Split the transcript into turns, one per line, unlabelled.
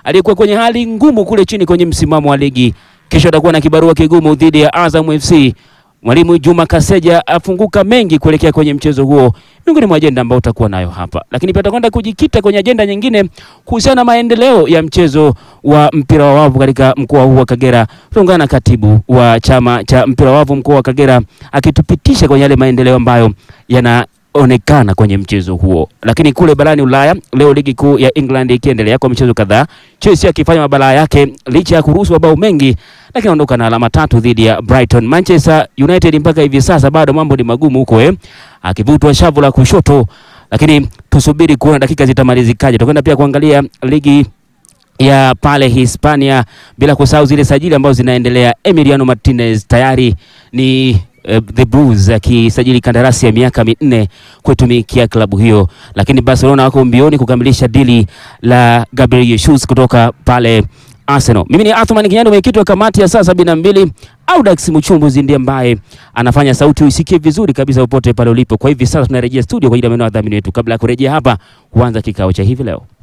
aliyekuwa kwenye hali ngumu kule chini kwenye msimamo wa ligi. Kesho atakuwa na kibarua kigumu dhidi ya Azam FC. Mwalimu Juma Kaseja afunguka mengi kuelekea kwenye mchezo huo, miongoni mwa ajenda ambayo utakuwa nayo hapa, lakini pia tutakwenda kujikita kwenye ajenda nyingine kuhusiana na maendeleo ya mchezo wa mpira wa wavu katika mkoa huu wa Kagera. Tutaungana na katibu wa chama cha mpira wa wavu mkoa wa Kagera akitupitisha kwenye yale maendeleo ambayo yana onekana kwenye mchezo huo. Lakini kule barani Ulaya leo ligi kuu ya England ikiendelea kwa michezo kadhaa, Chelsea akifanya mabalaa yake licha ya kuruhusu mabao mengi, lakini anaondoka na alama tatu dhidi ya Brighton. Manchester United mpaka hivi sasa bado mambo ni magumu huko eh, akivutwa shavu la kushoto, lakini tusubiri kuona dakika zitamalizikaje. Tutakwenda pia kuangalia ligi ya pale Hispania, bila kusahau zile sajili ambazo zinaendelea. Emiliano Martinez tayari ni uh, the Blues akisajili kandarasi ya miaka minne kuitumikia klabu hiyo, lakini Barcelona wako mbioni kukamilisha dili la Gabriel Jesus kutoka pale Arsenal. Mimi ni Athman Kinyando, mwenyekiti wa kamati ya saa sabini na mbili. Audax Mchumbuzi ndiye ambaye anafanya sauti uisikie vizuri kabisa popote pale ulipo. Kwa hivi sasa tunarejea studio kwa ajili ya maneno ya dhamini wetu. Kabla ya kurejea hapa, huanza kikao cha hivi leo.